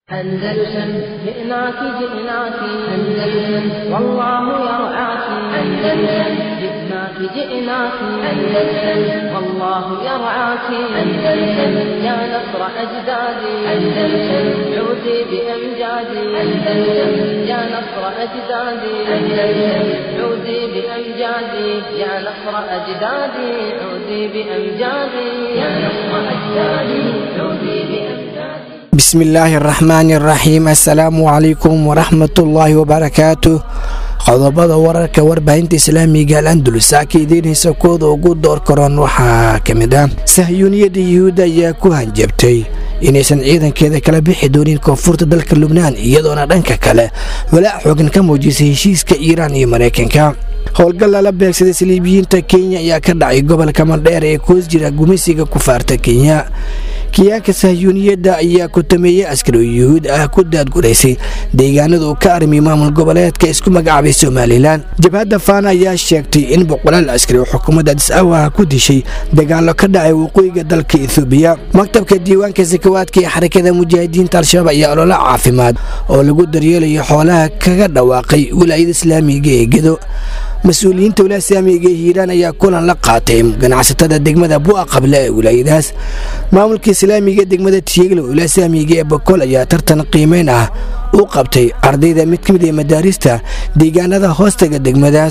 أندلسن جئناك جئناك أندلسن والله يرعاك أندلسن جئناك جئناك أندلسن والله يرعاك أندلسن يا نصر أجدادي أندلسن عودي بأمجادي أندلسن يا نصر أجدادي أندلسن عودي بأمجادي يا نصر أجدادي عودي بأمجادي يا نصر أجدادي عودي بأمجادي bismillaahi araxmaani araxiim assalaamu calaykum waraxmatullaahi wabarakaatu qodobada wararka warbaahinta islaamiga al andulus ka idiinaysa kooda ugu door karoon waxaa ka mid ah sahyuuniyadda yuhuudda ayaa ku hanjabtay inaysan ciidankeeda kala bixi doonin koonfurta dalka lubnaan iyadoona dhanka kale walaac xoogan ka muujisay heshiiska iiraan iyo maraykanka howlgal lala beegsaday saliibiyiinta kenya ayaa ka dhacay gobolka mandheer ee koos jira gumeysiga kufaarta kenya kiyaanka sahyuuniyadda ayaa kutameeyey askari oo yuhuud ah ku daadguraysay deegaanada uu ka armiy maamul goboleedka isku magacaabay somalilan jabhadda faana ayaa sheegtay in boqolaal askari oo xukuumadda adis awaha ku dishay dagaallo ka dhacay waqooyiga dalka ethoobiya maktabka diiwaanka sakawaadka ee xarakada mujaahidiinta al-shabaab ayaa ololo caafimaad oo lagu daryeelayo xoolaha kaga dhawaaqay wilaayada islaamiga ee gedo mas-uuliyiinta wilaaya islaamiga ee hiiraan ayaa kulan la qaatay ganacsatada degmada bu'a qable ee wilaayadaas maamulka islaamiga ee degmada tiiglo wilaaya islaamiga ee bokool ayaa tartan qiimeyn ah u qabtay ardayda mid ka mid ee madaarista deegaanada hoostaga degmadaas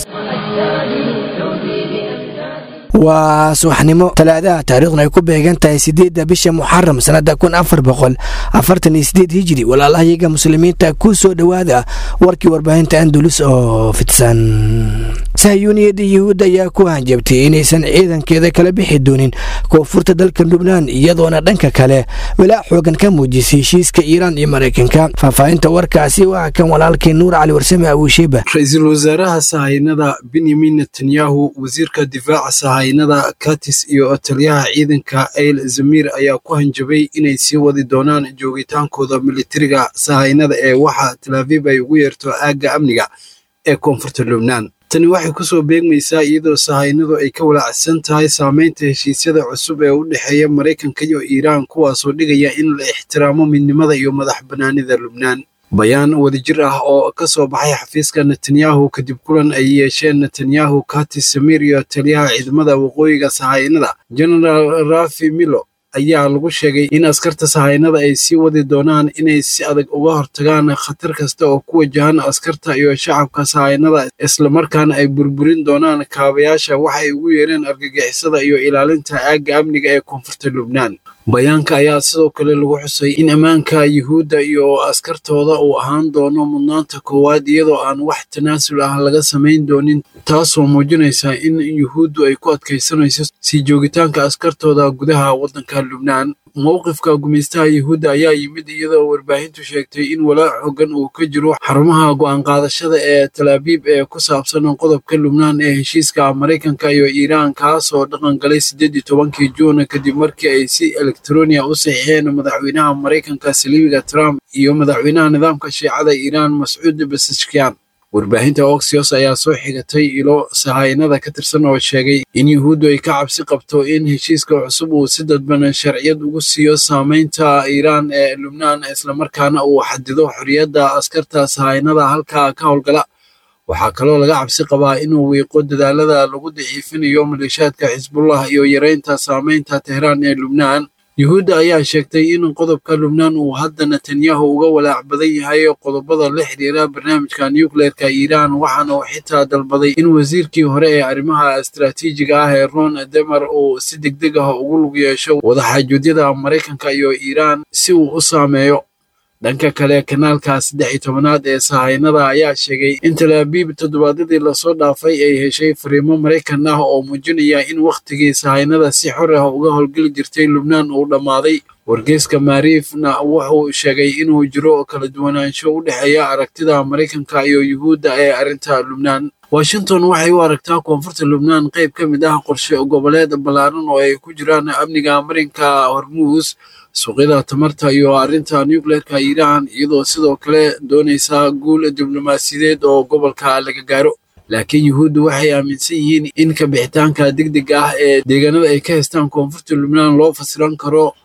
waa subaxnimo talaadaha taariikhna ay ku beegan tahay sideedda bisha muxaram sannada kun afar boqol afartan iyo sideed hijiri walaalahayaga muslimiinta ku soo dhowaada warkii warbaahinta andulus oo fidsan sahyuuniyadda yuhuudda ayaa ku hanjabtay inaysan ciidankeeda kala bixi doonin koonfurta dalka lubnaan iyadoona dhanka kale walaac xoogan ka muujisay heshiiska iiraan iyo maraykanka faahfaahinta warkaasi waa kan walaalkii nuur cali warsame abuusheeba ra-iisul wasaaraha sahaynada benyamin netanyahu wasiirka difaaca sahaynada katis iyo taliyaha ciidanka eyl zamir ayaa ku hanjabay inay sii wadi doonaan joogitaankooda militariga sahaynada ee waxa talaafiib ay ugu yeerto aagga amniga ee koonfurta lubnaan tani waxay ku soo beegmaysaa iyadoo sahaynadu ay ka walaacsan tahay saamaynta heshiisyada cusub ee u dhexeeya maraykanka iyo iiraan kuwaasoo dhigaya in la ixtiraamo midnimada iyo madax bannaanida lubnaan bayaan wadajir ah oo ka soo baxay xafiiska netanyahu kadib kulan ay yeesheen netanyahu katis samir iyo taliyaha ciidamada waqooyiga sahaynada genaraal rafi milo ayaa lagu sheegay in askarta sahaynada ay sii wadi doonaan inay si adag uga hortagaan khatar kasta oo ku wajahan askarta iyo shacabka sahaynada islamarkaana ay burburin doonaan kaabayaasha waxay ugu yeereen argagixisada iyo ilaalinta aagga amniga ee koonfurta lubnaan bayaanka ayaa sidoo kale lagu xusay in ammaanka yuhuudda iyo askartooda uu ahaan doono mudnaanta koowaad iyadoo aan wax tanaasul ah laga samayn doonin taasoo muujinaysa in yuhuuddu ay ku adkaysanayso sii joogitaanka askartooda gudaha waddanka lubnaan mowqifka gumaystaha yuhuudda ayaa yimid iyadoo warbaahintu sheegtay in walaac xoogan uu ka jiro xarumaha go'aan qaadashada ee talaabiib ee ku saabsan qodobka lubnaan ee heshiiska maraykanka iyo iiraan kaasoo dhaqan galay siddeed iyo tobankii juun kadib markii ay si elektroniya u saxiixeen madaxweynaha maraykanka saliibiga trump iyo madaxweynaha nidaamka shiicada iiraan mascuud basashkiyan warbaahinta oxios ayaa soo xigatay ilo sahaynada ka tirsan oo sheegay in yuhuuddu ay ka cabsi qabto in heshiiska cusub uu si dadban sharciyad ugu siiyo saamaynta iiraan ee lubnaan islamarkaana uu xadido xorriyadda askarta sahaynada halkaa ka howlgala waxaa kaloo laga cabsi qabaa inuu wiiqo dadaalada lagu daciifinayo maleeshaadka xisbullah iyo yareynta saamaynta tehraan ee lubnaan yuhuudda ayaa sheegtay in qodobka lubnaan uu hadda netanyahu uga walaac badan yahay qodobada la xiriira barnaamijka nucleerka iiraan waxaana uu xitaa dalbaday in wasiirkii hore ee arrimaha istaraatiijiga ah ee ron demer uu si degdeg ah ugu lug yeesho wadaxaajuudyada maraykanka iyo iiraan si uu u saameeyo dhanka kale kanaalka saddex iyo tobanaad ee sahaynada ayaa sheegay in talaabiib toddobaadyadii lasoo dhaafay ay heshay fariimo maraykan ah oo muujinaya in wakhtigii sahaynada si xor ah uga howlgeli jirtay lubnaan uu dhammaaday wargeyska maariifna wuxuu sheegay inuu jiro kala duwanaansho u dhexeeya aragtida maraykanka iyo yuhuudda ee arrinta lubnaan washington waxay u aragtaa koonfurta lubnaan qayb ka mid ah qorshe goboleed ballaaran oo ay ku jiraan amniga marinka hormuus suuqyada tamarta iyo arrinta nucleerka iiraan iyadoo sidoo kale doonaysa guul diblomaasiyadeed oo gobolka laga gaaro laakiin yuhuuddu waxay aaminsan yihiin in ka bixitaanka degdega ah ee deegaanada ay ka haystaan koonfurta lubnaan loo fasiran karo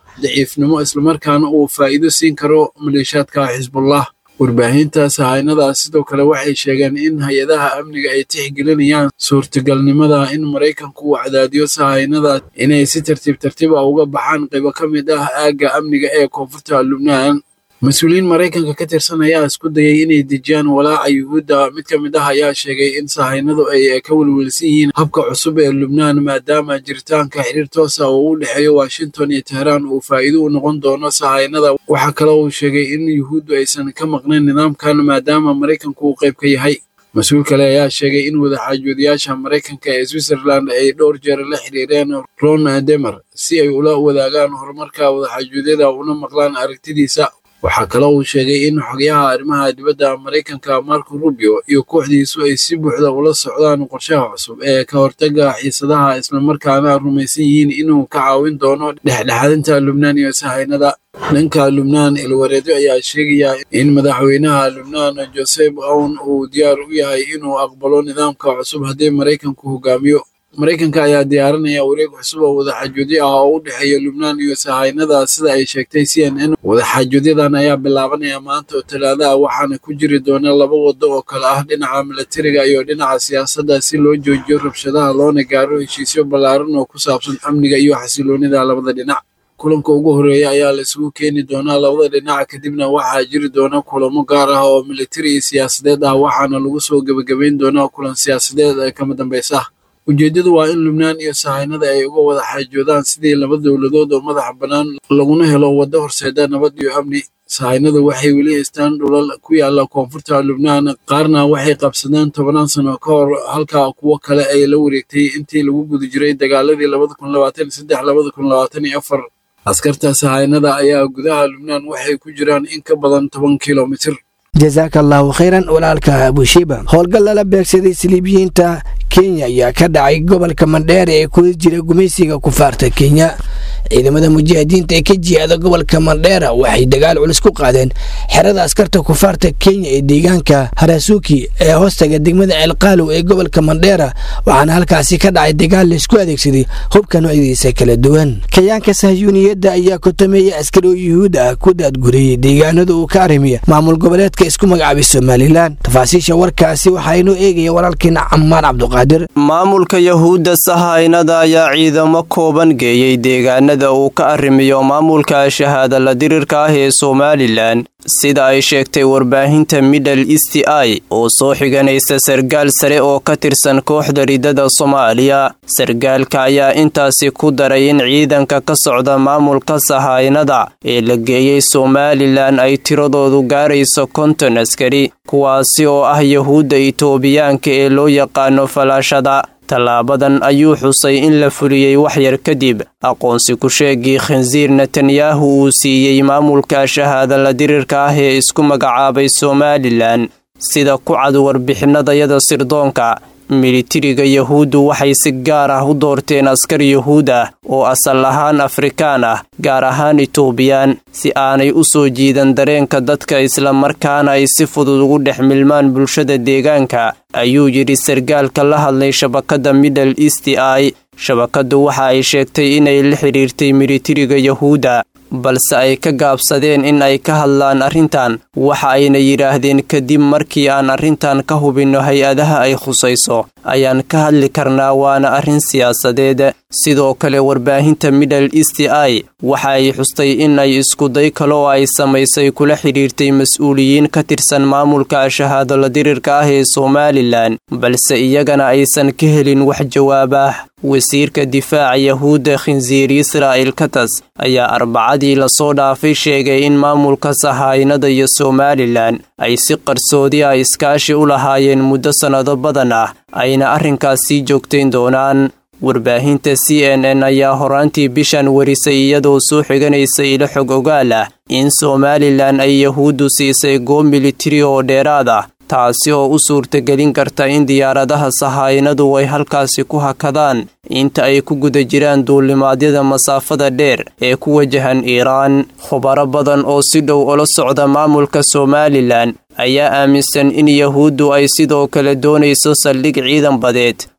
daciifnimo islamarkaana uu faa'iido siin karo maleeshaadka xisbullah warbaahinta sahaynada sidoo kale waxay sheegeen in hay-adaha amniga ay tixgelinayaan suurtagalnimada in maraykanku uu cadaadiyo sahaynada inay si tartiib tartiib ah uga baxaan qaybo ka mid ah aagga amniga ee koonfurta lubnaan mas-uuliyiin maraykanka ka tirsan ayaa isku dayay inay dejiyaan walaaca yuhuudda mid ka mid ah ayaa sheegay in sahaynadu ay ka welwelsan yihiin habka cusub ee lubnaan maadaama jiritaanka xiriir toosa oo u dhexeeyo washington iyo teheraan uu faa'iido u noqon doono sahaynada waxaa kale uu sheegay in yuhuuddu aysan ka maqnayn nidaamkan maadaama maraykanku uu qayb ka yahay mas-uul kale ayaa sheegay in wadaxaajoodiyaasha maraykanka ee switzerland ay dhowr jeer la xiriireen ron demer si ay ula wadaagaan horumarka wadaxaajoodyada una maqlaan aragtidiisa waxaa kale uu sheegay in xogyaha arrimaha dibadda maraykanka marco rubio iyo kooxdiisu ay si buuxda ula socdaan qorshaha cusub ee ka hortaga xiisadaha islamarkaana rumaysan yihiin inuu ka caawin doono dhexdhexaadinta lubnaan iyo sahaynada dhanka lubnaan ilwareedyo ayaa sheegaya in madaxweynaha lubnaan joseph awn uu diyaar u yahay inuu aqbalo nidaamka cusub haddii maraykanku hogaamiyo maraykanka ayaa diyaarinaya wareeg cusub oo wadaxaajoodyo ah oo u dhexeeya lubnaan iyo sahaynada sida ay sheegtay c n n wadaxaajooodyadan ayaa bilaabanaya maanta oo talaada ah waxaana ku jiri doona laba waddo oo kale ah dhinaca milatariga iyo dhinaca siyaasadda si loo joojiyo rabshadaha loona gaaro heshiisyo ballaaran oo ku saabsan amniga iyo xasiloonida labada dhinac kulanka ugu horreeya ayaa la isugu keeni doonaa labada dhinac kadibna waxaa jiri doona kulamo gaar ah oo militari iyo siyaasadeed ah waxaana lagu soo gebagabayn doonaa kulan siyaasadeed ee kama dambaysa ujeeddadu waa in lubnaan iyo sahaynada ay uga wada xaajoodaan sidii laba dowladood oo madaxa bannaan laguna helo waddo horseeda nabad iyo amni sahaynadu waxay weli haystaan dhulal ku yaala koonfurta lubnaan qaarna waxay qabsadeen tobanaan sano ka hor halka kuwo kale ay la wareegtay intii lagu guda jiray dagaaladii labada kun labaatan iyo saddex labada kun labaatan iyo afar askarta sahaynada ayaa gudaha lubnaan waxay ku jiraan in ka badan toban kilomitir jasaaka allaahu khayran walaalka abushiba howlgal lala beegsaday saliibiyiinta kenya ayaa ka dhacay gobolka mandheere ee kula jira gumaysiga kufaarta kenya ciidamada mujaahidiinta ee ka jihaada gobolka mandheera waxay dagaal culus ku qaadeen xerada askarta kufaarta kenya ee deegaanka harasuuki ee hoostaga degmada ceelqaalow ee gobolka mandheera waxaana halkaasi ka dhacay dagaal laysku adeegsaday hubka noocyadiisa kala duwan kayaanka sahyuuniyadda ayaa kotameeya askari oo yuhuud ah ku daadguriyey deegaanada uu ka arrimiya maamul goboleedka isku magacaabay somalilan tafaasiisha warkaasi waxaa inoo eegaya walaalkeena camaan cabduqaadir maamulka yahuudda sahaynada ayaa ciidamo kooban geeyey deegaanada uu ka arrimiyo maamulka shahaada la dirirka ah ee somalilan sida ay sheegtay warbaahinta middle east i oo soo xiganaysa sargaal sare oo ka tirsan kooxda ridada soomaaliya sargaalka ayaa intaasi ku daray in ciidanka ka socda maamulka sahaynada ee la geeyey somalilan ay tiradoodu gaarayso konton askari kuwaasi oo ah yahuudda itoobiyaanka ee loo yaqaano falaashada tallaabadan ayuu xusay in la fuliyey waxyar kadib aqoonsi ku-sheegii khinsiir netanyahu uu siiyey maamulka shahaada la dirirka ah ee isku magacaabay somalilan sida ku cad warbixinadayada sirdoonka militariga yahuuddu waxay si gaar ah u doorteen askar yahuud ah oo asal ahaan afrikaan ah gaar ahaan itoobiyaan si aanay u soo jiidan dareenka dadka islamarkaana ay si fudud ugu dhex milmaan bulshada deegaanka ayuu yidhi sargaalka la hadlay shabakadda middle east i shabakaddu waxa ay sheegtay inay la xidhiirtay militariga yahuudda balse ay ka gaabsadeen in ay ka hadlaan arrintan waxa ayna yidhaahdeen kadib markii aan arrintan ka hubinno hay-adaha ay khusayso ayaan ka hadli karnaa waana arrin siyaasadeed sidoo kale warbaahinta middle east i waxa ay xustay in ay iskuday kale oo ay samaysay kula xidhiirtay mas-uuliyiin ka tirsan maamulka shahaado la dirirka ah ee somalilan balse iyagana aysan ka helin wax jawaab ah wasiirka difaaca yahuudda khinsiir israa'il katas ayaa arbacadii lasoo dhaafay sheegay in maamulka sahaynada iyo somalilan ay si qarsoodi ah iskaashi u lahaayeen muddo sannado badan ah ayna arrinkaas sii joogtayn doonaan warbaahinta c n n ayaa horaantii bishan warisay iyadoo soo xiganaysa ilo xog ogaal ah in somalilan ay yahuuddu siisay goob militari oo dheeraad ah taasi oo u suurtagelin karta in diyaaradaha sahaynadu ay halkaasi ku hakadaan inta ay ku guda jiraan duulimaadyada masaafada dheer ee ku wajahan iiraan khubaro badan oo si dhow ula socda maamulka somalilan ayaa aaminsan in yahuuddu ay sidoo kale doonayso saldhig ciidan badeed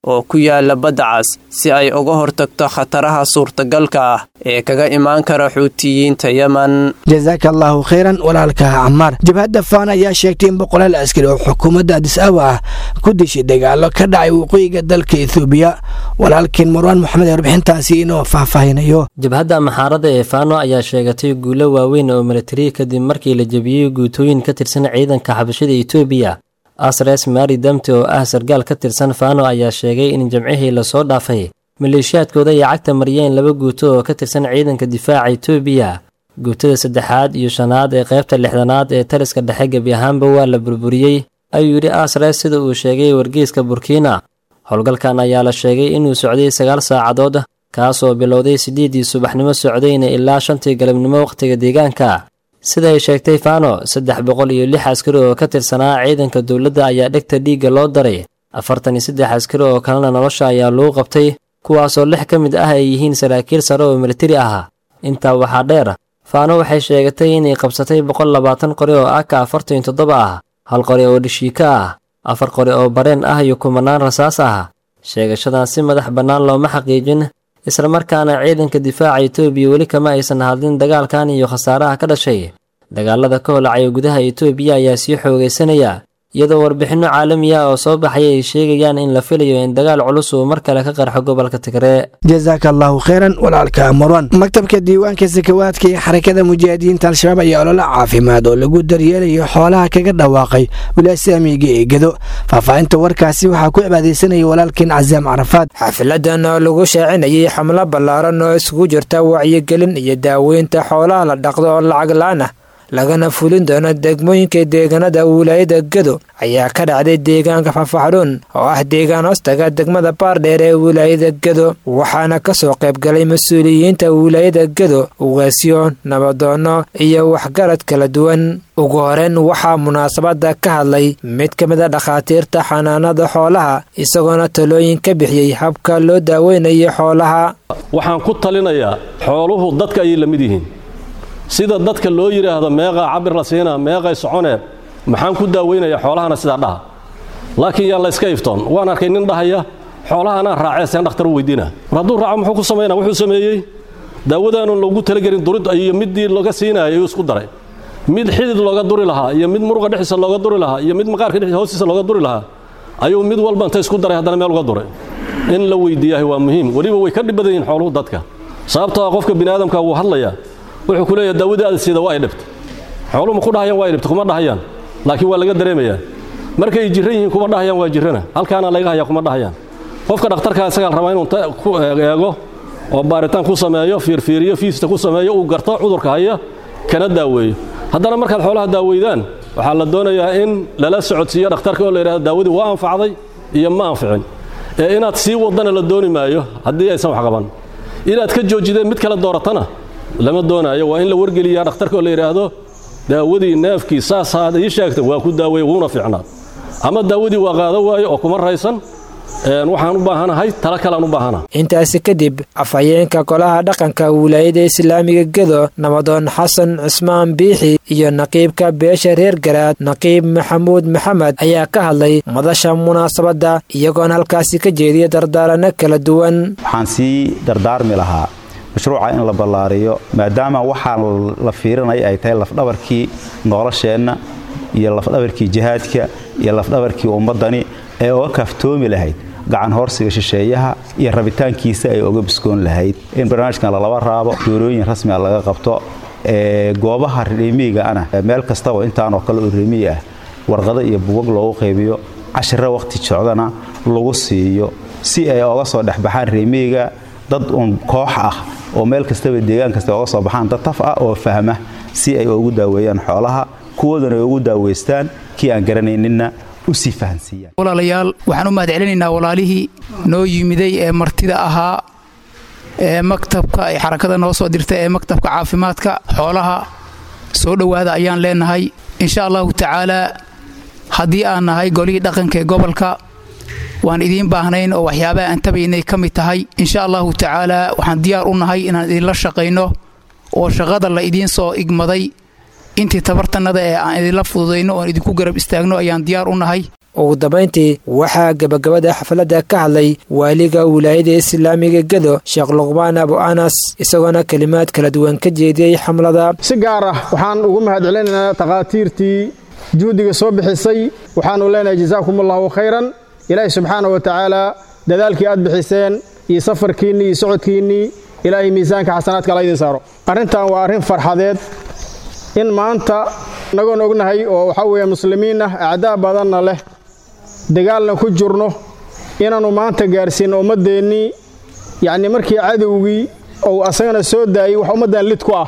oo ku yaala badda cas si ay uga hortagto khataraha suurtagalka ah ee kaga imaan kara xuutiyiinta yemen jasaaka allaahu khayran walaalka camaar jabhadda faan ayaa sheegtay in boqolaal askari oo xukuumadda adis aba ah ku dishay dagaalo ka dhacay waqooyiga dalka ethoobiya walaalkiin marwaan moxamed ee warbixintaasi inoo faahfaahinayo jabhadda maxaarada ee faano ayaa sheegatay guulo waaweyn oo militari kadib markii la jebiyey guutooyin ka tirsan ciidanka xabashada etoobiya asres mari damte oo ah sargaal ka tirsan faano ayaa sheegay in jamcihii lasoo dhaafay maleeshiyaadkooda ay cagta mariyeen laba guuto oo ka tirsan ciidanka difaaca etoobiya guutada saddexaad iyo shanaad ee qaybta lixdanaad ee taliska dhexe gebi ahaanba waa la burburiyey ayuu yidhi asres sida uu sheegay wargeyska burkiina howlgalkan ayaa la sheegay inuu socday sagaal saacadood kaasoo bilowday siddeeddii subaxnimo socdayna ilaa shantii galabnimo wakhtiga deegaanka siday sheegtay fano saddex boqol iyo lix askari oo ka tirsanaa ciidanka dowladda ayaa dhegta dhiigga loo daray afartan iyo saddex askari oo kalena nolosha ayaa lagu qabtay kuwaasoo lix ka mid ah ay yihiin saraakiil sare oo militari ah intaa waxaa dheer faano waxay sheegatay inay qabsatay boqol labaatan qori oo aka afartan iyo toddoba ah hal qori oo dhishiika ah afar qori oo bareen ah iyo kumanaan rasaas ah sheegashadan si madax bannaan looma xaqiijin islamarkaana ciidanka difaaca etoobiya weli kama aysan hadlin dagaalkan iyo khasaaraha ka dhashay dagaalada ka holacaya gudaha etoobiya ayaa sii xoogaysanaya iyadoo warbixinno caalami ah oo soo baxaya ay sheegayaan in la filayo in dagaal culus uu mar kale ka qarxo gobolka tigree jasaaka allaahu khayran walaalka marwan maktabka diiwaanka sakawaadka ee xarakada mujaahidiinta al-shabaab ayaa ololo caafimaad oo lagu daryeelayo xoolaha kaga dhawaaqay wilaasamiga ee gedo faahfaahinta warkaasi waxaa ku cibaadaysanaya walaalkeen casaam carafaad xafiladan oo lagu shaacinayay xamlo ballaaran oo isugu jirta wacyigelin iyo daaweynta xoolaha la dhaqdo oo lacag la-aan ah lagana fulin doono degmooyinka deegaanada wilaayada gedo ayaa ka dhacday deegaanka fafaxdhuun oo ah deegaan hoostaga degmada baardheer ee wilaayada gedo waxaana kasoo qaybgalay mas-uuliyiinta wilaayada gedo ugaasyo nabadoono iyo waxgarad kala duwan ugu horeyn waxaa munaasabada ka hadlay mid ka mid a dhakhaatiirta xanaanada xoolaha isagoona talooyin ka bixiyey habka loo daaweynayo xoolaha waxaan ku talinayaa xooluhu dadka ayay la mid yihiin sida dadka loo yidhaahdo meeqaa cabir la siinaa meeqay soconee maxaan ku daaweynayaa xoolahana sidaa dhaha laakiin yaa layska iftoon waan arkay nin dhahaya xoolahanaa raacee seen dhakhtar u weydiina war hadduu raaco muxuu ku samaynaa wuxuu sameeyey daawadaanu loogu talagelin durid iyo middii laga siinaya ayuu isku daray mid xidid looga duri lahaa iyo mid muruqa dhexdiisa looga duri lahaa iyo mid maqaarka dhexdiisa hoostiisa looga duri lahaa ayuu mid walba inta isku daray haddana meel uga duray in la weydiiyahay waa muhiim weliba way ka dhib badan yihiin xooluhu dadka sababtoo ah qofka bini aadamka wuu hadlayaa wuxuu ku leeyahay daawadii aad siida waa ay dhibta xooluhu ma ku dhahayaan waa ay dhibta kuma dhahayaan laakiin waa laga dareemayaa markay jirran yihiin kuma dhahayaan waa jirrana halkaana laga hayaa kuma dhahayaan qofka dhakhtarkaa isagaa rabaa inuu ku eego oo baaritaan ku sameeyo fiirfiiriyo fiista ku sameeyo uu garto cudurka haya kana daaweeyo haddana markaad xoolaha daaweydaan waxaa la doonayaa in lala socodsiiyo dhakhtarka oo la yidhahdo daawadii waa anfacday iyo ma anficin ee inaad sii wadana la dooni maayo haddii aysan wax qaban inaad ka joojideen mid kale dooratana lama doonaayo waa in la wargeliyaa dhakhtarka oo la yidhaahdo daawadii neefkii saasaad ii sheegtay waa ku daaweeye wuuna fiicnaa ama daawadii waa qaado waayo oo kuma raysan waxaan u baahanahay tala kalean u baahana intaasi kadib afhayeenka golaha dhaqanka wilaayada islaamiga gedo nabadoon xasan cismaan biixi iyo naqiibka beesha reer garaad naqiib maxamuud maxamed ayaa ka hadlay madasha munaasabadda iyagoona halkaasi ka jeediya dardaaranno kala duwan waxaan sii dardaarmi lahaa mashruuca in la ballaariyo maadaama waxaa la fiirinaya ay tahay lafdhabarkii nolosheenna iyo lafdhabarkii jihaadka iyo lafdhabarkii ummaddani ee oga kaaftoomi lahayd gacan horsiga shisheeyaha iyo rabitaankiisa ay oga biskoon lahayd in barnaamijkan lalaba raabo doorooyin rasmiga laga qabto goobaha reemiigaana meel kastaba intaanoo kale oo reemiyi ah warqado iyo bugag loogu qaybiyo cashiro wakhti socdana lagu siiyo si ay oga soo dhexbaxaan reemiiga dad uun koox ah oo meel kastaba deegaan kasta oga soo baxaan dad taf ah oo fahma si ay ugu daaweeyaan xoolaha kuwoodana ay ugu daaweystaan kii aan garanayninna usii fahansiiyaan walaalayaal waxaan u mahad celinaynaa walaalihii noo yimiday ee martida ahaa ee maktabka ay xarakada noo soo dirta ee maktabka caafimaadka xoolaha soo dhowaada ayaan leenahay insha allahu tacaalaa haddii aan nahay golihii dhaqanka ee gobolka waan idiin baahnayn oo waxyaabaha aan tabaynay ka mid tahay insha allahu tacaalaa waxaan diyaar u nahay inaan idinla shaqayno oo shaqada la idiin soo igmaday intii tabartannada ee aan idinla fududayno oon idinku garab istaagno ayaan diyaar u nahay ugu dambayntii waxaa gebagabada xafladda ka hadlay waaliga wilaayada islaamiga gedo sheekh luqmaan abu anas isagoona kelimaad kala duwan ka jeediyey xamlada si gaar ah waxaan ugu mahadcelinaynaa takhaatiirtii juhdiga soo bixisay waxaanu leenahay jasaakumullahu khayran ilaahay subxaana wa tacaala dadaalkii aad bixiseen iyo safarkiinnii iyo socodkiinnii ilaahay miisaanka xasanaadka ala idin saaro arrintan waa arrin farxadeed in maanta inagoon ognahay oo waxaa weeye muslimiin ah acdaa badanna leh dagaalna ku jirno inaannu maanta gaarsiinno ummaddeennii yacnii markii cadowgii ou asagana soo daayey wax ummaddan lid ku ah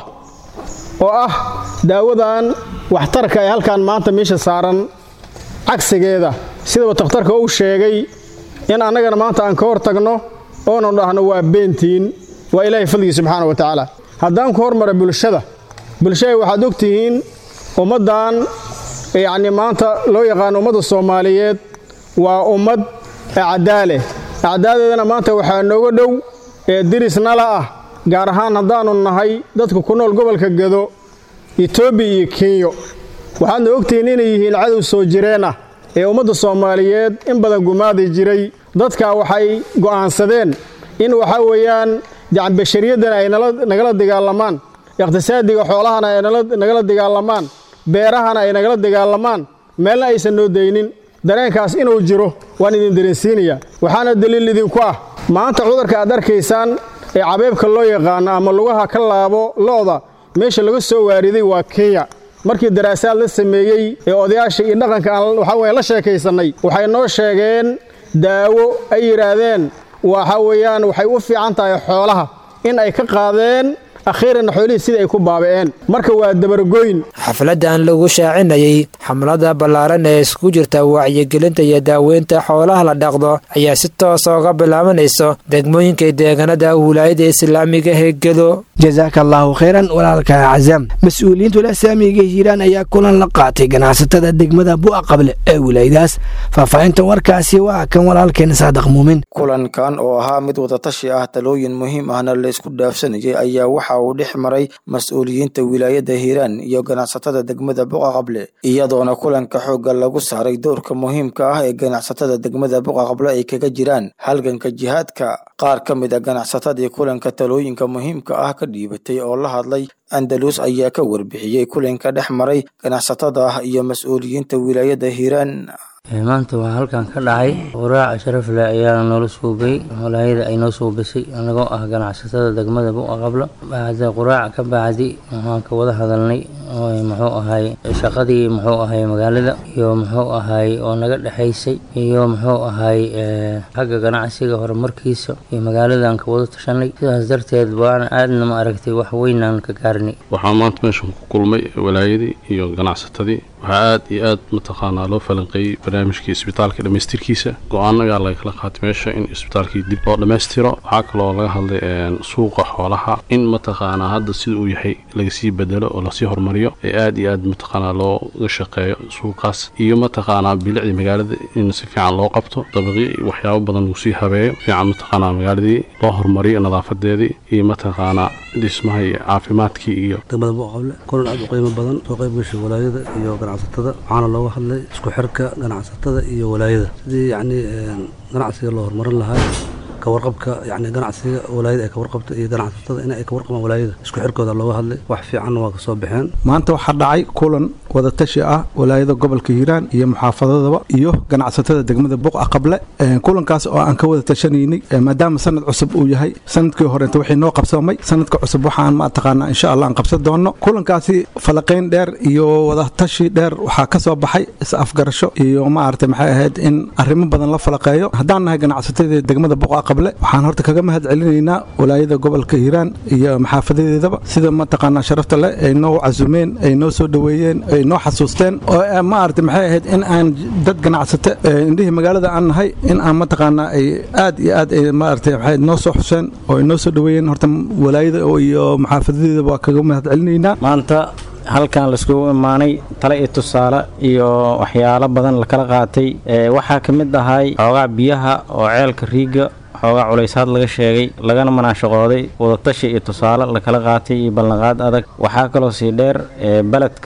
oo ah daawadan waxtarka ee halkan maanta meesha saaran cagsigeeda sidaba takhtarka uu sheegay in annagana maanta aan ka hor tagno oonu dhahno waa beentiin waa ilaahay fadligii subxaana wa tacaala haddaan ku hormara bulshada bulshada waxaad og tihiin ummaddan yacnii maanta loo yaqaano ummadda soomaaliyeed waa ummad acdaale acdaadeedana maanta waxaa nooga dhow ee dirisnala ah gaar ahaan haddaannu nahay dadka ku nool gobolka gedo etoobiya iyo kenyo waxaadna ogtihiin inay yihiin cadow soo jireen ah ee ummadda soomaaliyeed in badan gumaadi jiray dadkaa waxay go'aansadeen in waxaa weeyaan bashariyadana ay nagala dagaalamaan iqhtisaadiga xoolahana ay nagala dagaalamaan beerahana ay nagala dagaalamaan meelna aysan noo daynin dareenkaas inuu jiro waan idin dareensiinaya waxaana daliil idinku ah maanta cudurka aad arkaysaan ee cabeebka loo yaqaano ama lugaha ka laabo lo'da meesha laga soo waariday waa kenya markii daraasaad la sameeyey ee odayaasha iyo dhaqanka aan waxaa weeye la sheekaysannay waxay noo sheegeen daawo ay yidhaahdeen waxa weeyaan waxay u fiican tahay xoolaha in ay ka qaadeen akhiiranna xoolihii sidai ay ku baabi'een marka waa dabargoyn xafladdan lagu shaacinayey xamlada ballaaran ee isku jirta wacyigelinta iyo daaweynta xoolaha la dhaqdo ayaa si toosa uga bilaabanayso degmooyinka deegaanada wilaayada islaamiga ee gedo jasaaka allaahu khayran walaalka cazaam mas-uuliyiinta walasaamiga hiiraan ayaa kulan la qaatay ganacsatada degmada bu'a qable ee wilaayadaas faahfaahinta warkaasi waa kan walaalkeena saadaq muumin kulankan oo ahaa mid wadatashi ah talooyin muhiim ahna la isku dhaafsanayay ayaa waxa uu dhex maray mas-uuliyiinta wilaayada hiiraan iyo ganacsatada degmada buqa qable iyadoona kulanka xoogga lagu saaray doorka muhiimka ah ee ganacsatada degmada buqa qable ay kaga jiraan halganka jihaadka qaar ka mid a ganacsatadii kulanka talooyinka muhiimka ah ka dhiibatay oo la hadlay andalus ayaa ka warbixiyey kulanka dhex maray ganacsatada iyo mas-uuliyiinta wilaayada hiiraan maanta waxaa halkan ka dhacay qoraac sharaf leh ayaa noola suubay walaayada ay noo suubisay anagoo ah ganacsatada degmada buqa qablo bacda qoraac ka bacdi waxaan ka wada hadalnay muxuu ahay shaqadii muxuu ahay magaalada iyo muxuu ahay oo naga dhexaysay iyo muxuu ahay xagga ganacsiga horumarkiisa iyo magaaladan ka wada tashanay sidaas darteed baana aadna ma aragtay wax weynaan ka gaarnay waxaan maanta meeshan ku kulmay walaayadii iyo ganacsatadii waxaa aad iyo aad mataqaanaa loo falanqeeyey barnaamijkii isbitaalka dhammaystirkiisa go-aan ayaa laga kala qaatay meesha in isbitaalkii dib loo dhammaystiro waxaa kaloo laga hadlay suuqa xoolaha in mataqaanaa hadda sida uu yahay lagasii bedelo oo lasii horumariyo ee aad iyo aad mataqaanaa looga shaqeeyo suuqaas iyo mataqaanaa bilicdii magaalada in si fiican loo qabto dabaqyo iyo waxyaabo badan lagu sii habeeyo fiican mataqaanaa magaaladii loo horumariyo nadaafadeedii iyo mataqaanaa dhismaha iyo caafimaadkii iyo degmada buqable kulan aad u qiimo badan soo qayb gashay walaayada iyo ganacsatada waxaana looga hadlay isku xirka ganacsatada iyo walaayada sidii yacni ganacsiga loo horumarin lahaa kawarqabka yani ganacsiga walaayada ay kawarqabto iyo ganacsatada in ay kawarqabaan walaayada isku xirkooda looga hadlay wax fiicanna waa kasoo baxeen maanta waxaa dhacay kulan wadatashi ah walaayada gobolka hiiraan iyo muxaafadadaba iyo ganacsatada degmada buqa qable kulankaas oo aan ka wada tashanaynay maadaama sanad cusub uu yahay sanadkii horeeta wixii noo qabsoomay sanadka cusub waxaan mataqaanaa insha allah aan qabsan doono kulankaasi falaqayn dheer iyo wadatashi dheer waxaa ka soo baxay is-afgarasho iyo maaragtay maxay ahayd in arrimo badan la falaqeeyo haddaan nahay ganacsatada degmada buqa qable waxaan horta kaga mahad celinaynaa walaayada gobolka hiiraan iyo maxaafadadeedaba sida mataqaanaa sharafta leh ay noo casumeen ay noo soo dhoweeyeen ay noo xasuusteen oo maaragtay maxay ahayd in aan dad ganacsato indhihii magaalada aan nahay in aan mataqaanaa ay aad iyo aad ay maaragtay maxay noo soo xuseen oo ay noo soo dhoweeyeen horta walaayada iyo maxaafadadeedaba waa kaga mahad celinaynaa maanta halkan laiskugu imaanay tale iyo tusaale iyo waxyaalo badan lakala qaatay waxaa ka mid ahay xoogaa biyaha oo ceelka riiga xoogaa culaysaad laga sheegay lagana manaashaqooday wadatashi iyo tusaale lakala qaatay iyo ballanqaad adag waxaa kaloo sii dheer beledka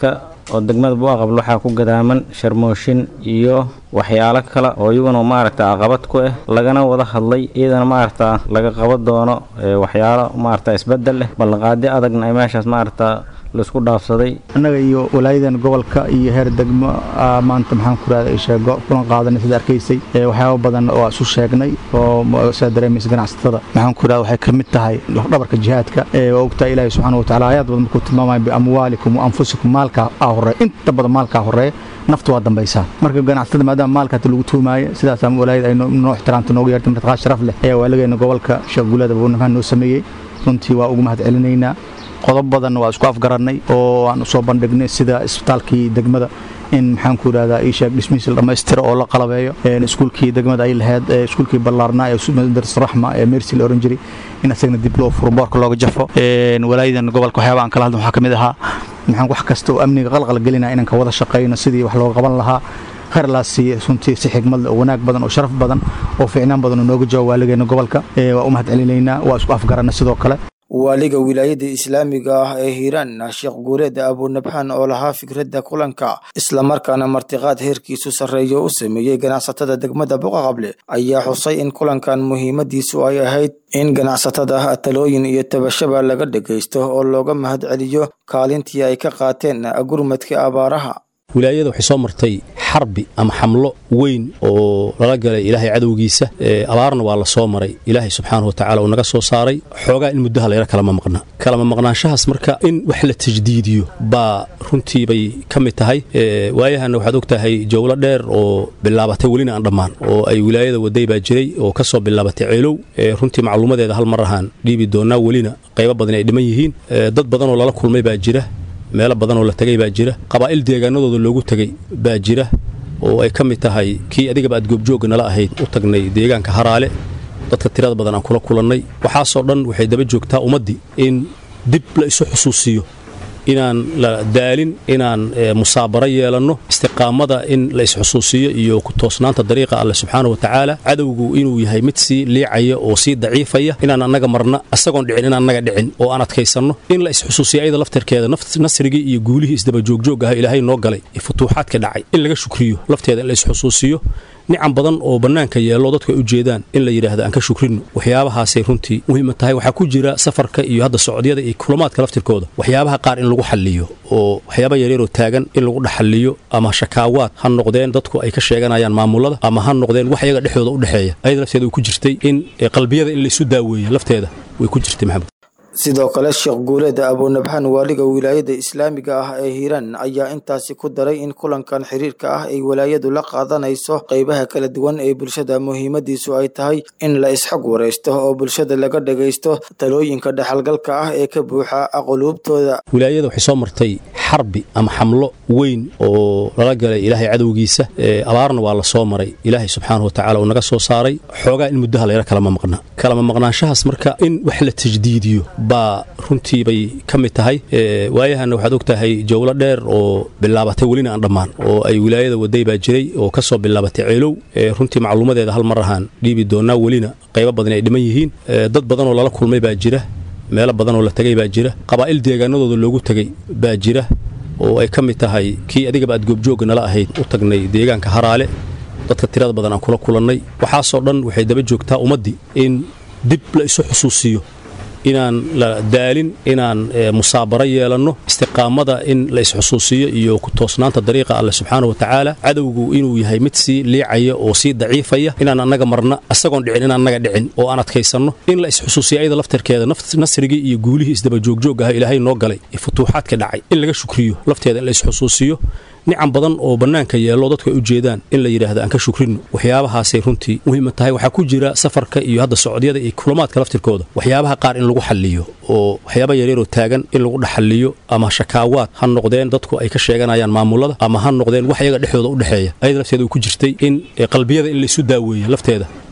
oo degmada buaqabl waxaa ku gadaaman sharmooshin iyo waxyaalo kale oo iyaguna maaragta caqabad ku ah lagana wada hadlay iyadana maaragta laga qaban doono waxyaalo maaragta isbedel leh ballanqaadi adagna ay meeshaas maaragta laisku dhaafsaday annaga iyo walaayadan gobolka iyo heer degmo maanta maxaan ku rahda sheego kulan qaadanay sida arkaysay waxyaaba badan oo isu sheegnay oo sidaa dareemaysa ganacsatada maxaan ku rahda waxay ka mid tahay dhabarka jihaadka waa ogtahay ilaahi subxaana watacaala aayaad badan markuu tilmaamaya biamwaalikum wa anfusikum maalkaa aa horeeya inta badan maalkaa horeeya naftu waa dambaysaa marka ganacsatada maadaama maalkaati lagu tuumaayo sidaas ama walaayada ay noo ixtiraamta noogu yeertay martiqaa sharaf leh ayaa waaligeena gobolka sheekh guulada abuunafaan noo sameeyey runtii waa ugu mahad celinaynaa qodob badan waa isku afgarannay oo aan usoo bandhignay sida isbitaalkii degmada in maxaan ku idhahdaa ii sheeg dhismihiisa la dhammaystiro oo la qalabeeyo iskuulkii degmada ay lahayd iskuulkii ballaarnaa ee madaris raxma ee mercy la oran jiray in asagana dib loo furo boorka looga jafo walaayadan gobolka waxyaaba aan kala hadlin waxaa ka mid ahaa maxaan wax kasta oo amniga qalqal gelinaya inaan ka wada shaqayno sidii wax looga qaban lahaa khayr laa siiye runtii si xigmad leh oo wanaag badan oo sharaf badan oo fiicnaan badan oo nooga jawaab waaligeena gobolka waa u mahad celinaynaa waa isku afgaranna sidoo kale waaliga wilaayada islaamiga ah ee hiiraan sheekh guureed abunabxaan oo lahaa fikradda kulanka islamarkaana martiqaad heerkiisu sarreeyo u sameeyey ganacsatada degmada boqaqable ayaa xusay in kulankan muhiimadiisu ay ahayd in ganacsatada talooyin iyo tabashaba laga dhagaysto oo looga mahad celiyo kaalintii ay ka qaateen gurmadka abaaraha wilaayada waxay soo martay xarbi ama xamlo weyn oo lala galay ilaahay cadowgiisa abaarna waa la soo maray ilaahay subxaanahu watacaala uu naga soo saaray xoogaa in muddaha layra kalama maqna kalama maqnaanshahaas marka in wax la tajdiidiyo baa runtii bay ka mid tahay waayahanna waxaad og tahay jowlo dheer oo bilaabatay welina aan dhammaan oo ay wilaayada waday baa jiray oo ka soo bilaabatay ceelow runtii macluumadeeda hal mar ahaan dhiibi doonaa welina qaybo badan ay dhiman yihiin dad badan oo lala kulmay baa jira meelo badan oo la tegay baa jira qabaa'il deegaanadooda loogu tegey baa jira oo ay ka mid tahay kii adigaba aad goobjoogga nala ahayd u tagnay deegaanka haraale dadka tirada badan aan kula kulannay waxaasoo dhan waxay daba joogtaa ummaddii in dib la isu xusuusiyo inaan la daalin inaan musaabaro yeelanno istiqaamada in la isxusuusiyo iyo ku toosnaanta dariiqa alle subxaana watacaala cadowgu inuu yahay mid sii liicaya oo sii daciifaya inaan annaga marna asagoon dhicin inaan annaga dhicin oo aan adkaysanno in la isxusuusiyo ayada laftarkeeda nasrigii iyo guulihii isdabajoogjoog ah ilaahay noo galay ee futuuxaadka dhacay in laga shukriyo lafteeda in la isxusuusiyo nican badan oo bannaanka yeelo dadku ay u jeedaan in la yidhaahdo aan ka shukrino waxyaabahaasay runtii muhiima tahay waxaa ku jira safarka iyo hadda socdyada iyo kulamaadka laftirkooda waxyaabaha qaar in lagu xalliyo oo waxyaaba yaryaroo taagan in lagu dhexalliyo ama shakaawaad ha noqdeen dadku ay ka sheeganayaan maamulada ama ha noqdeen wax iyaga dhexdooda u dhexeeya ayada lafteeda way ku jirtay in qalbiyada in laysu daaweeyo lafteeda way ku jirtay maxamed sidoo kale sheekh guuleed abunabxaan waaliga wilaayada islaamiga ah ee hiiraan ayaa intaasi ku daray in kulankan xiriirka ah ay walaayadu la qaadanayso qaybaha kala duwan ee bulshada muhiimadiisu ay tahay in la isxog waraysto oo bulshada laga dhagaysto talooyinka dhexalgalka ah ee ka buuxa quluubtooda wilaayada waxay soo martay xarbi ama xamlo weyn oo lala galay ilaahay cadowgiisa abaarna waa la soo maray ilaahay subxaanahu watacaala uu naga soo saaray xoogaa in muddaha layra kalama maqna kalama maqnaanshahaas marka in wax la tajdiidiyo baa runtii bay ka mid tahay waayahanna waxaad og tahay jowlo dheer oo bilaabatay welina aan dhammaan oo ay wilaayada waday baa jiray oo ka soo bilaabatay ceelow runtii macluumadeeda hal mar ahaan dhiibi doonaa welina qaybo badan ay dhiman yihiin dad badan oo lala kulmay baa jira meelo badan oo la tegay baa jira qabaa'il deegaanadooda loogu tegey baa jira oo ay ka mid tahay kii adigaba aad goobjoogga nala ahayd u tagnay deegaanka haraale dadka tirada badan aan kula kulannay waxaasoo dhan waxay daba joogtaa ummaddii in dib la isu xusuusiyo inaan la daalin inaan musaabaro yeelanno istiqaamada in la isxusuusiyo iyo ku toosnaanta dariiqa alle subxaana watacaala cadowgu inuu yahay mid sii liicaya oo sii daciifaya inaan annaga marna asagoon dhicin inaan annaga dhicin oo aan adkaysanno in la isxusuusiyo ayada laftarkeeda nasrigii iyo guulihii isdabajoogjoog ah ilaahay noo galay ee futuuxaadka dhacay in laga shukriyo lafteeda in la isxusuusiyo nican badan oo bannaanka yeelo dadku ay u jeedaan in la yidhaahdo aan ka shukrino waxyaabahaasay runtii muhiima tahay waxaa ku jira safarka iyo hadda socdyada iyo kulamaadka laftirkooda waxyaabaha qaar in lagu xalliyo oo waxyaaba yaryaroo taagan in lagu dhexalliyo ama shakaawaad ha noqdeen dadku ay ka sheeganayaan maamulada ama ha noqdeen wax iyaga dhexdooda u dhexeeya ayada lafteeda way ku jirtay in qalbiyada in laysu daaweeyo lafteeda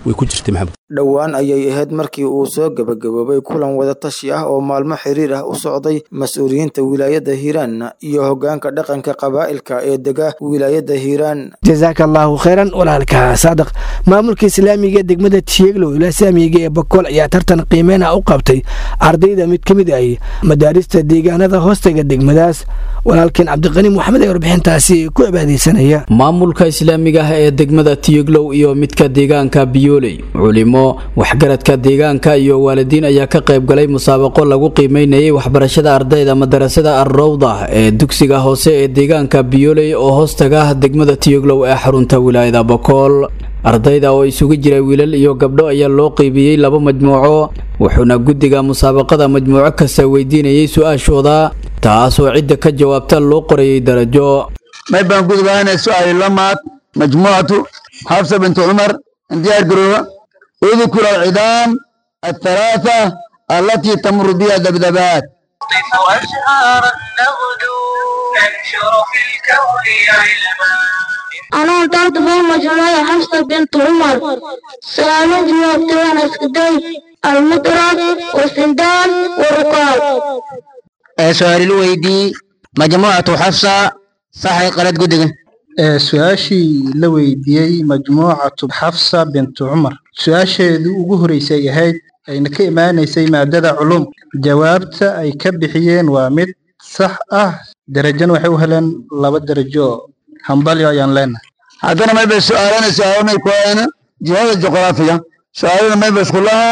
way ku jirtay maxamed dhowaan ayay ahayd markii uu soo gebagaboobay kulan wadatashi ah oo maalmo xiriir ah u socday mas-uuliyiinta wilaayadda hiiraan iyo hoggaanka dhaqanka qabaa'ilka ee dega wilaayadda hiiraan jasaaka allaahu khayran walaalka saadaq maamulka islaamiga ee degmada tiyeglow ilaa saamiga ee bakool ayaa tartan qiimeyna u qabtay ardayda mid ka mid ay madaarista deegaanada hoostaga degmadaas walaalkeen cabdiqani moxamed ee warbixintaasi ku cibaadeysanaya maamulka islaamiga ah ee degmada tiyeglow iyo midka deegaanka biyooley culimo waxgaradka deegaanka iyo waalidiin ayaa ka qayb galay musaabaqo lagu qiimeynayay waxbarashada ardayda madarasada arrowda ee dugsiga hoose ee deegaanka biyooley oo hoostaga degmada tiyeglow ee xarunta wilaayada bakool ardayda oo isugu jira wiilal iyo gabdho ayaa loo qeybiyey laba majmuuco wuxuuna guddiga musaabaqada majmuuco kasta weydiinayay su-aashooda taasoo cidda ka jawaabta loo qorayay darajo may baan gudbaana su-aal lamaad majmuucatu xafsa bintu cumar diyaar garooba اذكر العظام الثلاثة التي تمر بها ذبذبات أزهارا نغدو ننشر في الكون علما أنا انتهت في مجموعة حفصة بنت عمر سألت جوابتين اسكدي المطرب والسندان والرقاب سؤال الويدي مجموعة حفصة صحي قلت قدقة su-aashii la weydiiyey majmuucatu xafsa bintu cumar su-aasheedu ugu horeysay ahayd ayna ka imaanaysay maadada culum jawaabta ay ka bixiyeen waa mid sax ah derajana waxay u heleen laba derajo hambalyo ayaan leenahay haddana mayba su-aalana su-aalamay kuhaana jihada juqraafiya su-aalana mayba iskulaha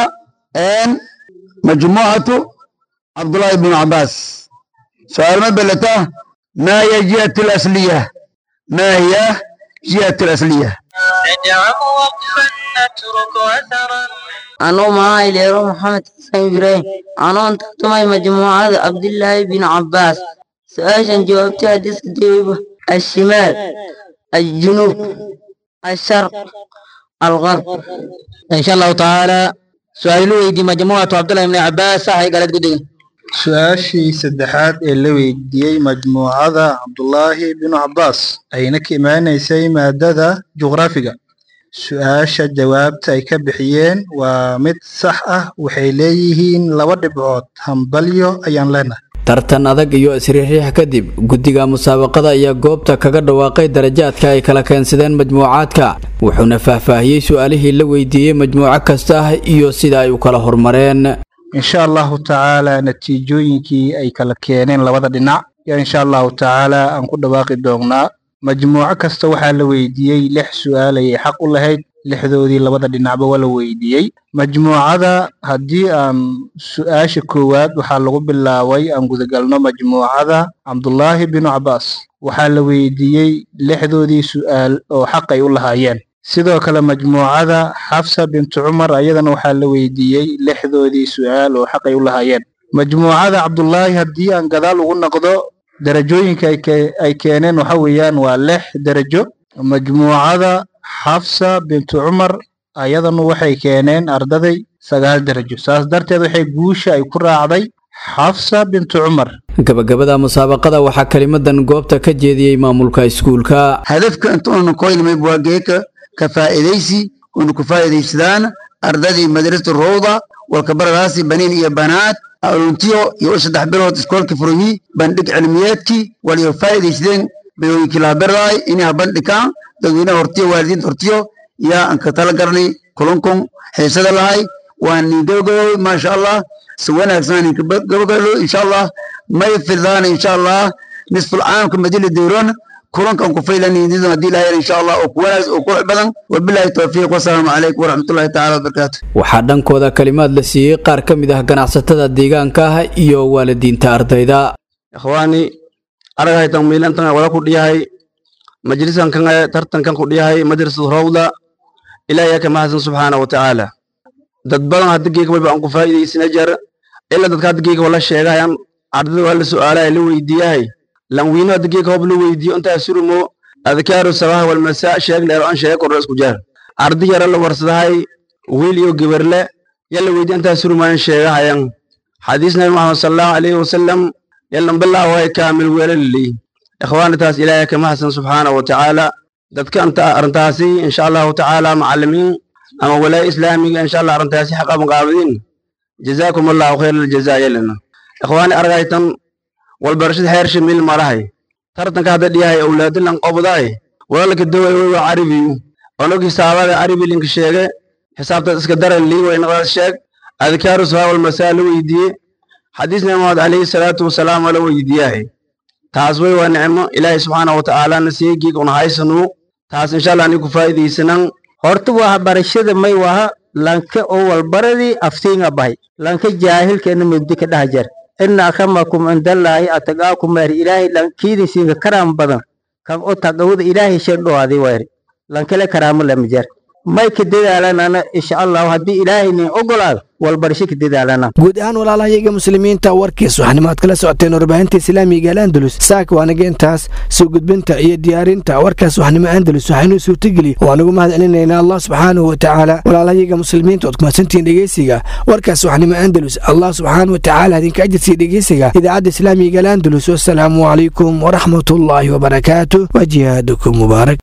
majmuucatu cabdullaahi bnu cabaas su-aal mayba lataa maa hiya jihatu lasliya ما هي جهة الأصلية ندعم وقفا نترك أثرا أنا معاي ليرو محمد حسين إبراهيم أنا انتقتمي مجموعة عبد الله بن عباس سؤالا جاوبتها ديسك ديوبة الشمال الجنوب الشرق الغرب إن شاء الله تعالى سؤالوا دي مجموعة عبد الله بن عباس صحيح قالت قدين su-aashii saddexaad ee la weydiiyey majmuucada cabdulaahi binu cabbaas ayna ka imaanaysay maadada juqraafiga su-aasha jawaabta ay ka bixiyeen waa mid sax ah waxay leeyihiin laba dhibcood hambalyo ayaan leenahay tartan adag iyo isriiriix kadib guddiga musaabaqada ayaa goobta kaga dhawaaqay darajaadka ay kala keensadeen majmuucaadka wuxuuna faahfaahiyey su-aalihii la weydiiyey majmuuco kasta iyo sida ay u kala hormareen insha allahu tacaala natiijooyinkii ay kala keeneen labada dhinac yaa insha allahu tacaala aan ku dhawaaqi doonnaa majmuuco kasta waxaa la weydiiyey lix su-aal ayay xaq u lahayd lixdoodii labada dhinacba waa la weydiiyey majmuucada haddii aan su-aasha koowaad waxaa lagu bilaabay aan gudagalno majmuucada cabdulaahi binu cabbaas waxaa la weydiiyey lixdoodii su-aal oo xaq ay u lahaayeen sidoo kale majmuucada xafsa bintu cumar ayadana waxaa la weydiiyey lixdoodii su-aal oo xaq ay u lahaayeen majmuucada cabdulaahi haddii aan gadaal ugu noqdo darajooyinka ay keeneen waxa weeyaan waa lix derajo majmuucada xafsa bintu cumar ayadanu waxay keeneen ardaday sagaal derajo saas darteed waxay guusha ay ku raacday xafsa bintu cumar gabagabada musaabaqada waxaa kelimadan goobta ka jeediyey maamulka iskuulka hadafka intuuna koynamay waa geeka ka faa'iidaysi una ku faa'iidaysadaan ardadii madrasatu rowda walkabaradaasi baniin iyo banaad aluntiyo iyo saddex bilood iskoolka furmi bandhig cilmiyeedkii waliyo faa'iidaysadeen bayooyinkii laaberaay inay bandhigaan dadweynaha hortiyo waalidiinta hortiyo yaa aan ka tala garanay kulankun xiisada lahay waan nin gabagabooy maasha allah si wanaagsan ninka gabagalo insha allah may firdaan insha allah nisful caamka madila dowron kulankan ku faylanidin haddii ilahay insha allah oo kuwanaag oo qurux badan wabillahi tawfiiq wasalaamu calaykum waraxmatullahi tacaala wabarakaatu waxaa dhankooda kalimaad la siiyey qaar ka mid ah ganacsatada deegaanka ah iyo waalidiinta ardayda ikhwaani aragaytan miilantan wada ku dhiyahay majlisan kan tartankan ku dhiyahay madrasatu rawda ilaahay ka mahadsan subxaana wa tacaala dad badan hadda geega wayba aan ku faa'iidaysana jar ilaa dadka hadda geega wala sheegayan ardada waa la su'aalaya la weydiiyahay lanwiino hadda geega hoob la weydiiyo intaa surumo adkaaru sabaha walmasaa sheeg dheero an sheega kordho isku jaar ardi yara la warsadahay wiil iyo gebarle yalla weydiiyo intaa surumayan sheegahayan xadiis nabi maxamed sallallahu alayhi wasallam yallan bilaa way kaamil weelalili ikhwaani taas ilaahay ka mahadsan subxaana wa tacaala dadka arrintaasi insha allahu tacaala macallimiin ama walaaya islaamiga insha allah arrintaasi xaqa maqaabadiin jazaakum allahu khayr aljazaa yelana ikhwaani argaytan walbarashada heersha mil malahay tartanka hadda dhiyahay awlaadilan qobdaay walaalka daway way waa carabiyu onog hisaabada carabi linka sheege xisaabtaas iska daran lii way naqdaas sheeg adkaaru sahaa walmasaa la weydiiye xadiis nabi maxamed calayhi salaatu wasalaam waa la weydiiyahay taas way waa nicmo ilaahay subxaanahu watacaala nasiigiig una haysanuu taas insha allah ani ku faa'iidaysanan horta waxbarashada may waha lanka oo walbaradii aftiinga bahay lanka jaahilkeena mugdi ka dhaha jar ina akramakum cindallaahi ataqaakum weeri ilaahay lankiidinsiinka karaam badan kan o taqawada ilaahay sherdhowaadi weeri lankale karaamo lama jar may ka dadaalanana insha allahu haddii ilaahay nin ogolaado walbarasho ka dadaalana guud ahaan walaalahayaga muslimiinta warkiis waxanimaad kala socoteen warbaahinta islaamiga al andalus saaka waanaga intaas soo gudbinta iyo diyaarinta warkaas waxnimo andalus waxaynuu suurtageli waanagu mahad celinaynaa allah subxaanahu watacaala walaalahayaga muslimiinta ood kumadsantihiin dhegeysiga warkaas waxnimo andalus allah subxaanahu watacaala idinka ajirsiiya dhegeysiga idaacadda islaamiga al andalus wasalaamu calaykum waraxmatullaahi wabarakaatu wa jihaadukum mubaarak